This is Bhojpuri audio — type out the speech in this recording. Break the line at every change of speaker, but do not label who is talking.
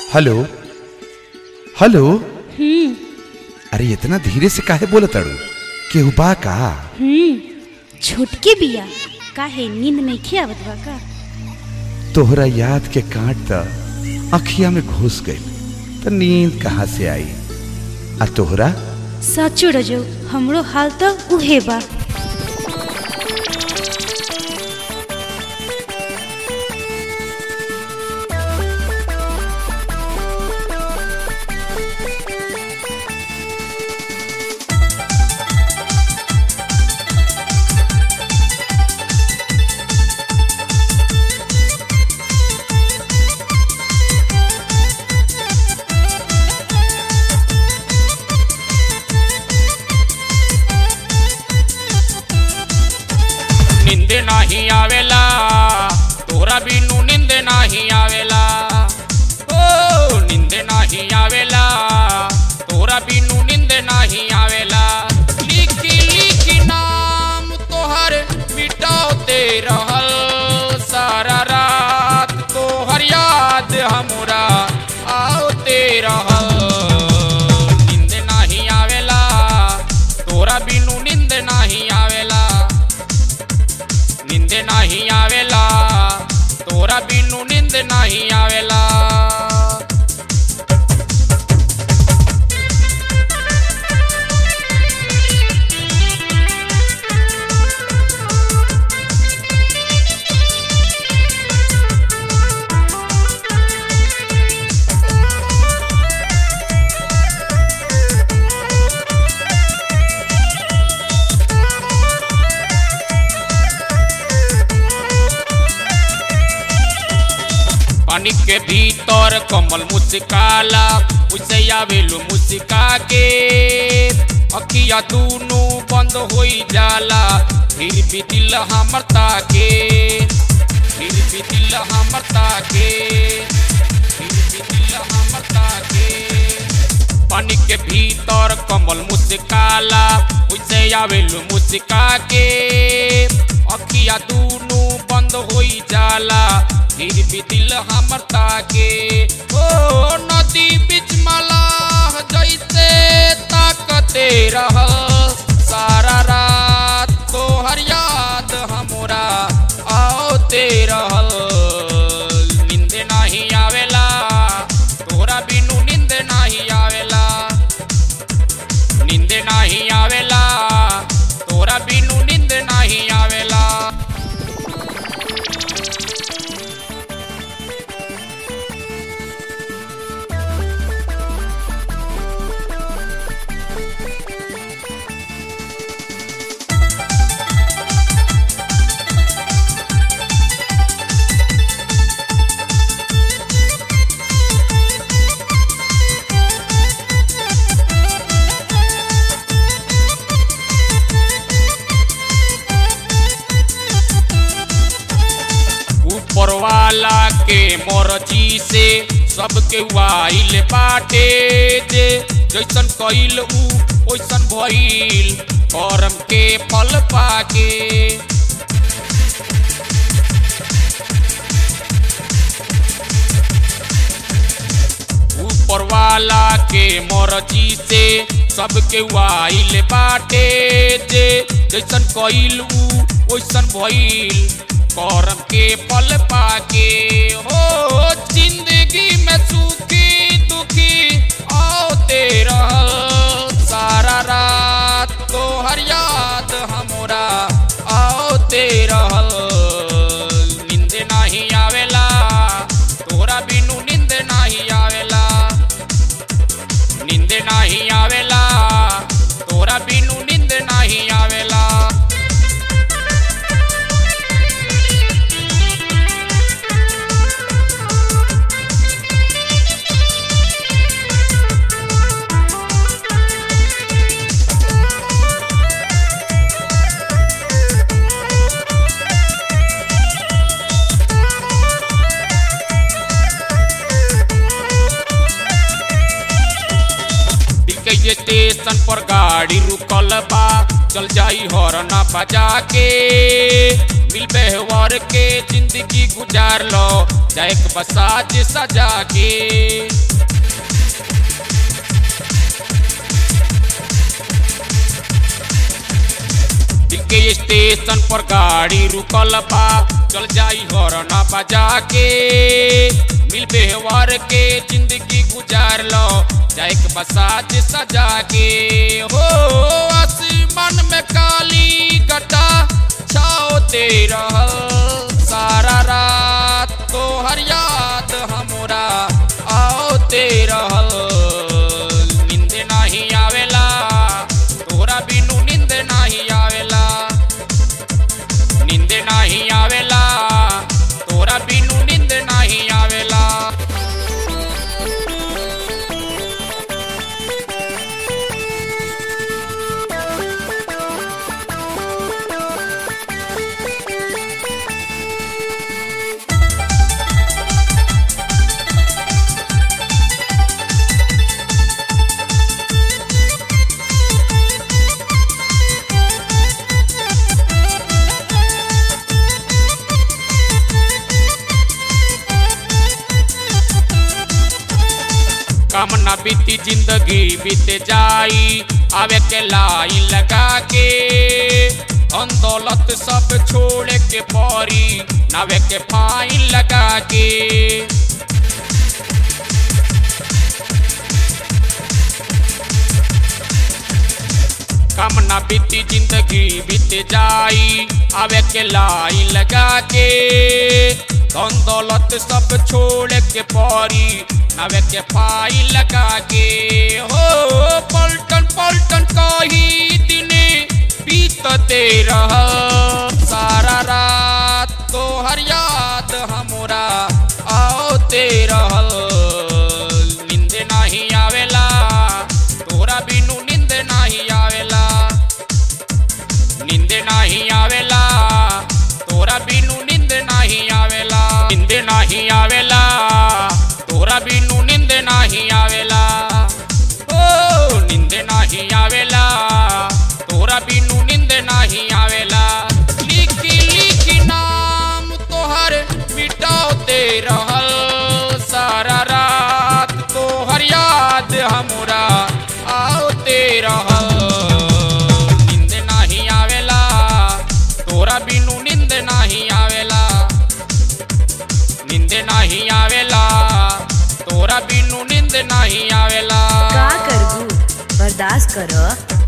हेलो हेलो
हम्म
अरे इतना धीरे से काहे बोलत अड़ू केहू बा का
हम्म छोटके बिया काहे नींद में आवत बा का
तोहरा याद के कांट त अखिया में घुस गई त नींद कहाँ से आई आ तोहरा
सचो रजो हमरो हाल तो उहे बा
निंद नाही आवेला तोरा बिनु निंद नाही आवेला ओ निंद नाही आवेला तोरा बिनु निंद नाही आवेला लिखी लिखी नाम तोहर मिटाते रहल सारा रात तोहर याद हमरा आवते रहल निंद नाही आवेला तोरा बिनु निंद नाही आवेला निंद नाही आवेला तोरा बिनु निंद नाही आवेला पानी के भीतर कमल मुस्काला उसे आवेलू मुस्का के अखिया दूनू बंद होई जाला फिर भी दिल हमर ताके फिर भी दिल हमर ताके फिर भी दिल हमर ताके पानी के भीतर कमल मुस्काला उसे आवेलू मुस्का के अखिया दूनू बंद होई जाला फिर भी दिल हमर ताके ओ नदी बीच मलाह जैसे ताकते रह सारा रात तोहर याद हमरा आओते रहल नींद नहीं आवेला तोरा बिनु नींद नहीं आवेला नींद नहीं आवेला तोरा बिनु नींद नहीं आवेला ऊपर वाला के मर्जी से सबके वाइल बाटे जे जैसन कइल ऊ ओइसन भइल करम के फल पाके ऊपर वाला के मर्जी से सबके वाइल बाटे जे जैसन कइल ऊ ओइसन भइल करम के फल पाके हो जिंदगी में सुखी दुखी आओते रहल सारा रात तोहर याद हमरा आओते रहल नींद नहीं आवेला तोरा बिनु नींद नहीं आवेला नींद नहीं आवेला तोरा बिनु नींद नहीं आवेला के स्टेशन पर गाड़ी रुकल बा चल जाई हॉर्न बजा के मिल व्यवहार के जिंदगी गुजार लो जाए एक बसाज सजा के दिल के स्टेशन पर गाड़ी रुकल बा चल जाई हॉर्न बजा के मिल व्यवहार के जिंदगी गुजार लो जाए एक बसाज सजा के हो आसमान में काली गटा छाओते रहल सारा रात तो हर याद हमरा आओते रहल नींद नहीं आवेला तोरा बिनु नींद नहीं आवेला नींद नहीं आवेला तोरा बिनु नींद नहीं आवेला काम ना बीती जिंदगी बीत जाई आवे के लाइन लगा के अंदौलत सब छोड़ के परी नावे के फाइन लगा के काम ना बीती जिंदगी बीत जाई आवे के लाइन लगा के धन दौलत सब छोड़ के परी नावे के पाई लगा के हो पलटन पलटन कही दिन बीतते रह सारा रात तो हर याद हमरा आओते रहल नींद नहीं आवेला तोरा बिनु नींद नहीं आवेला नींद नहीं आवेला तोरा बिनु नींद नहीं आवेला नींद नहीं आवेला तोरा बिनु नींद नहीं आवेला ओ नींद नहीं आवेला तोरा बिनु नींद नहीं आवेला लिखी लिखी नाम तोहर मिटाते रहल सारा रात तोहर याद हमरा आओते रहल नींद नहीं आवेला तोरा बिनु नींद नहीं आवेला नींद नहीं आवेला तोरा बिनु नींद नहीं आवेला
का करबू बर्दाश्त कर